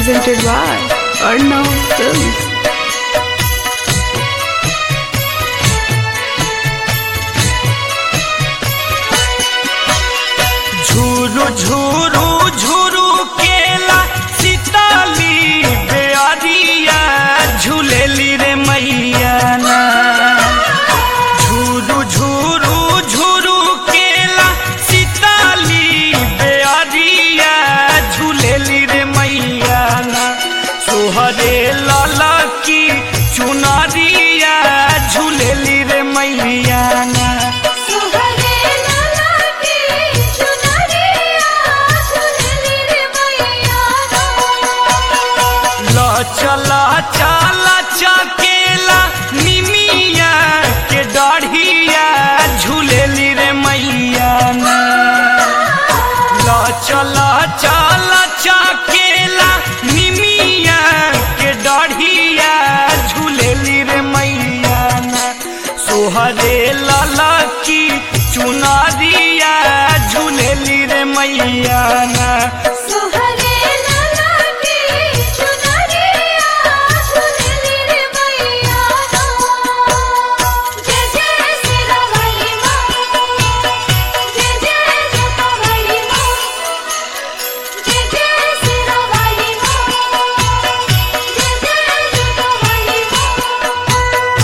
presented by Arnav Films. झूरू झूरू झूरू केला सीताली बेअरिया झूलेली रे मैया ना झूरू झूरू झूरू केला सीताली बेअरिया झूलेली रे मैया ना सोहरे लाला की चुनरिया झूलेली रे मैया ना सुहरे लाला की चुनरिया झुलली रे मैया ल चला चला चकेला निमिया के डढ़िया झूलेली रे मैया ना ल चला चला चकेला निमिया के डढ़िया झूलेली रे मैया ना सोहरे लाला की चुनरिया झूलेली रे मैया ना सुहरे लाला की चुनरिया झुलली रे मैया जय जय सिरवली मां जय जय जपवली मां जय जय सिरवली मां जय जय जपवली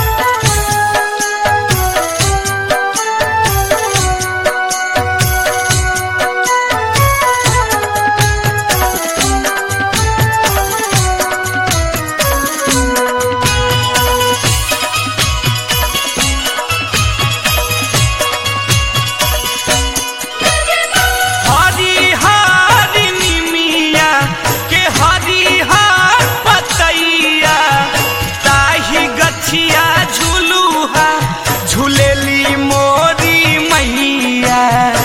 हरी हरी निमिया के हरी हर पतैया ताही गछिया झुलुहा झूलेली मोरी मैया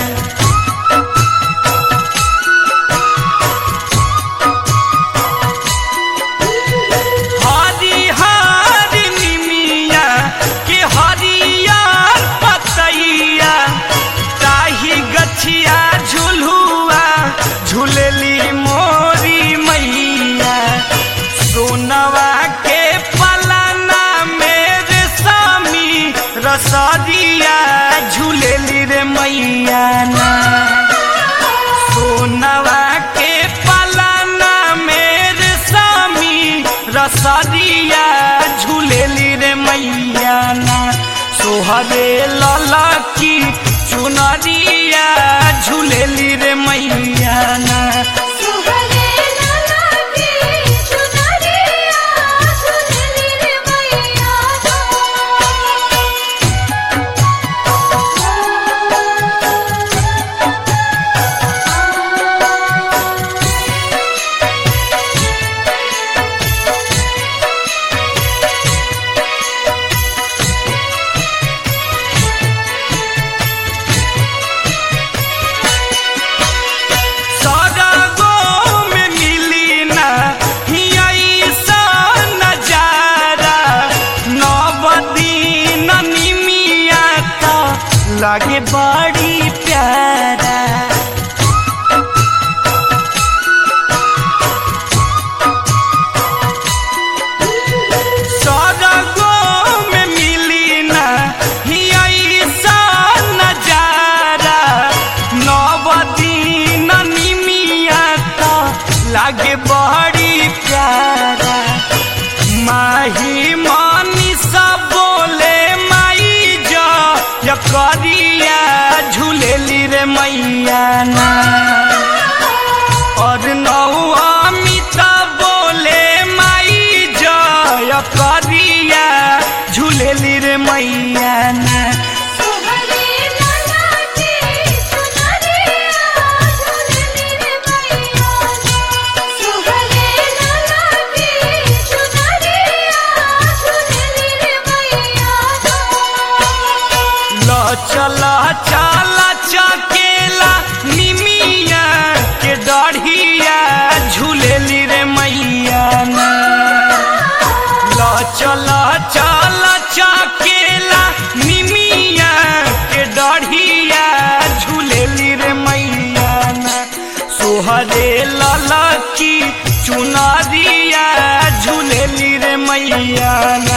हरी हरी निमिया के हरियर पतैया ताही गछिया झुलुआ झूलेली मोरी मैया सोनवा के पलना मेरे सामी रसदिया झूलेली रे मैया ना सोनवा के पलना मेरे सामी रसदिया झूलेली रे मैया ना सोहरे लाला की चुनरिया झूलेली रे मैया ना सुहरे लाला की चुनरिया झुलली रे मैया सौदागो में मिली ना ऐसा नजारा नवदीन निमिया का लागे बड़ी प्यारा सौदागो में मिली ना ऐसा नजारा नवदीन निमिया का लागे बड़ी प्यारा माही मानी सब बोले माई जा या करिया झूलेली रे मैया ना और नौमिता बोले माई जय करिया झूलेली रे मैया ना सुहरे लाला की चुनरिया झुलली रे मैया सुहरे लाला की चुनरिया झुलली रे मैया ल चला चला चकेला निमिया के डढ़िया झूलेली रे मैया ना ल चला चला चकेला निमिया के डढ़िया झूलेली रे मैया ना सोहरे लाला की चुनार मैया ना